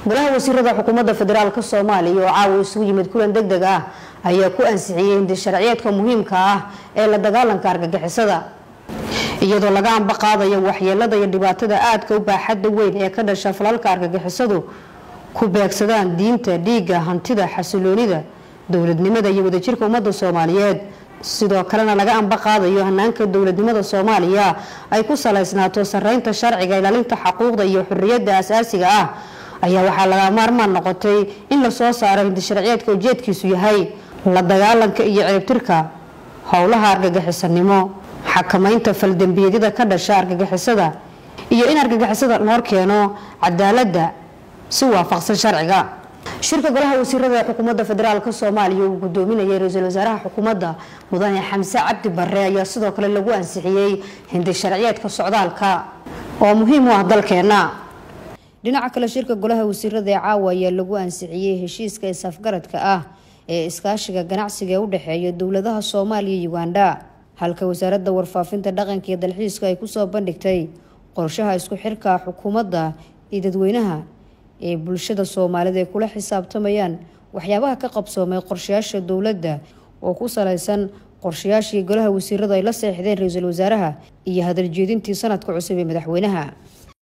golaha wasiirada xukuumadda federaalk soomaaliya oo caawa isugu yimid kulan deg deg ah ayaa ku ansixiyey hindi sharciyeedka muhiimka ah ee la dagaalanka argagixisada iyadoo laga amba qaadayo waxyeelada iyo dhibaatada aadka u baaxadda weyn ee ka dhasha falalka argagixisadu ku beegsadaan diinta dhiigga hantida xasiloonida dowladnimada iyo wadajirka ummadda soomaaliyeed sidoo kalena laga amba qaadayo hanaanka dowladnimada soomaaliya ay ku salaysnaato sareynta sharciga ilaalinta xaquuqda iyo xuriyadda asaasiga ah ayaa waxaa laga maarmaan noqotay in lasoo saaro hindi sharciyeedka ujeedkiisu yahay la dagaalanka iyo ciribtirka howlaha argagixisanimo xakamaynta faldembiyadada ka dhasha argagixisada iyo in argagixisada loo keeno cadaaladda si waafaqsan sharciga shirka golaha wasiirada ee xukuumadda federaalk soomaaliya uu gudoominayay ra-iisul wasaaraha xukuumadda mudane xamse cabdi bare ayaa sidoo kale lagu ansixiyey hindi sharciyeedka socdaalka oo muhiim u ah dalkeena dhinaca kale shirka golaha wasiirada ee caawa ayaa lagu ansixiyey heshiiska isafgaradka ah ee iskaashiga ganacsiga ee u dhexeeya dowladaha soomaaliya iyo uganda halka wasaaradda warfaafinta dhaqanka iyo dalxiiska ay kusoo bandhigtay qorshaha isku xirka xukuumadda iyo dadweynaha ee bulshada soomaalida ay kula xisaabtamayaan waxyaabaha ka qabsoomay qorshayaasha dowladda oo ku salaysan qorshayaashii golaha wasiiradu ay la seexdeen ra-iisul wasaaraha iyo hadaljeedintii sanadka cusub ee madaxweynaha